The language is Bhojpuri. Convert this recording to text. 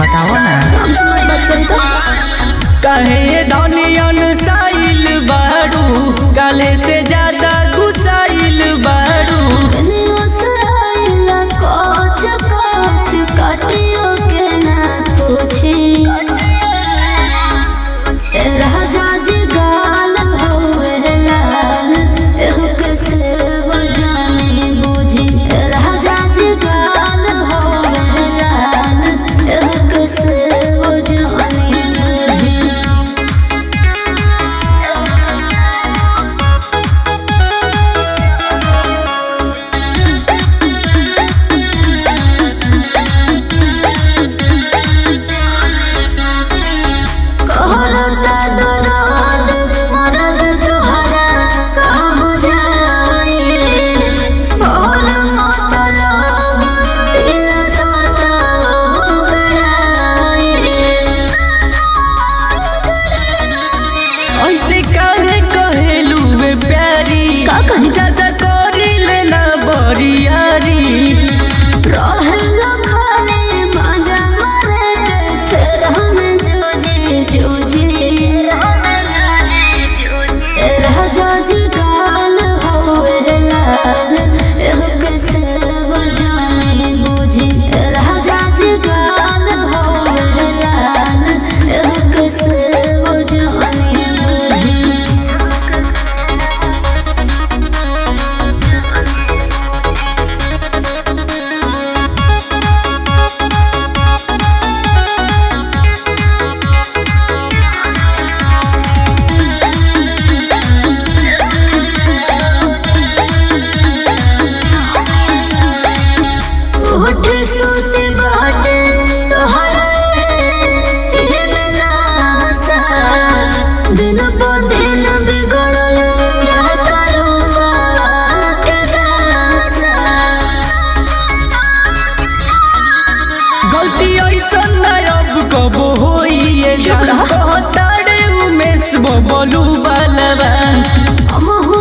बताओ ना हम समझ बात करी तो कहे धनियन साइल बारू काले से ज्यादा गुसाइल बारू कनियो से आइला कोच कोच काटियो के ना पूछी ए राजा जी गाल होए लाल एहु के से बजानी बूझी ए राजा जी गाल होए लाल एहु के से बजानी बूझी कहलता दराद मरद तुहरा का बुझाई भोर मतलब दिल दाता गड़ाई ऐसे काहे कहेलू वे प्यारी का कही? चाचा करी लेना बरियारी रहलो खाली मजा मारे फिर हम जूझे जूझे ए राजा जी गाल होए लाल एह कैसे बजाने बूझे ए राजा जी गाल होए लाल एह कैसे बजाने बूझे उठ सोते बाटे तोहरा एहमे नासा दिन प दिन बिगड़ल चाहता रूपा के दासा गलती ऐसन ना अब कबो होइए चुप रह। कहताड़े उमेश बबलू बलवान हम हो